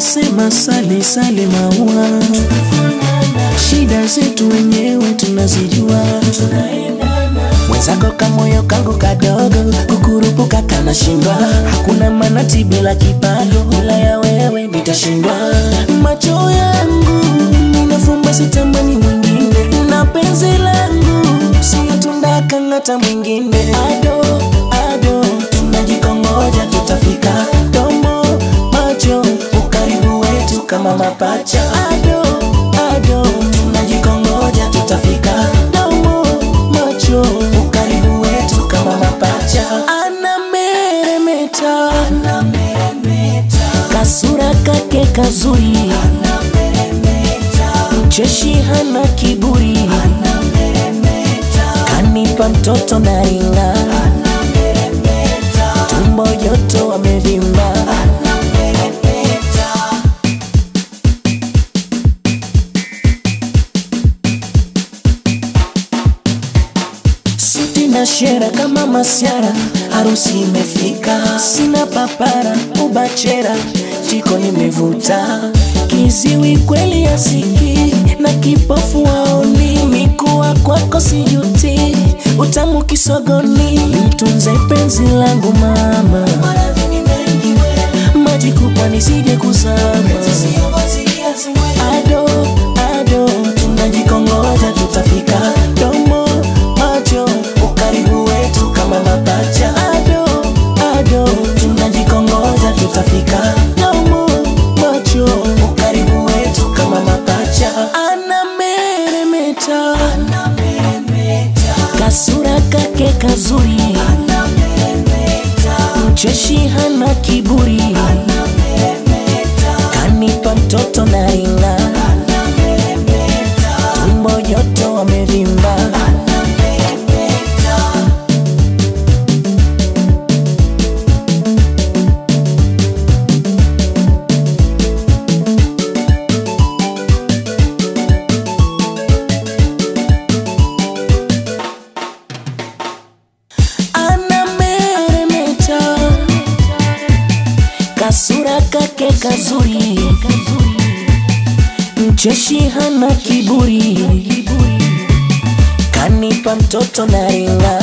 wanasema sale sale maua, shida zetu wenyewe tunazijua. Mwenzako kamoyo kangu kadogo, kukurupuka kanashindwa. Hakuna manati bila kipago, bila ya wewe nitashindwa. Macho yangu ninafumba, sitamani mwingine, na penzi langu sio tunda kang'ata mwingine. Ado ado, tunajikongoja tutafika. Domo macho, ukaribu wetu kama mapacha. Ado ado, tunajikongoja tutafika. Domo macho, ukaribu wetu kama mapacha. Anameremeta, kasura kake kazuri, mcheshi hana kiburi, kanipa mtoto na ringa, tumbo joto wamevimba. Suti na shera kama masiara, harusi imefika, sina papara ubachera, jiko nimevuta, kiziwi kweli asiki na kipofu waoni, mikuwa kwako sijuti, utamu kisogoni, mtunze penzi langu mama, maji kubwa nisije kuzama, ado ado, tunajikongoja tutafika, domo macho, ukaribu wetu kama mapacha, ado ado, tunajikongoja tutafika, domo macho, ukaribu wetu kama mapacha, anameremeta, kasura kake kazuri, mcheshi hana kiburi, kanipa mtoto na ringa, tumbo joto wamevimba. anameremeta, kasura kake kazuri, mcheshi hana kiburi, kanipa mtoto na ringa,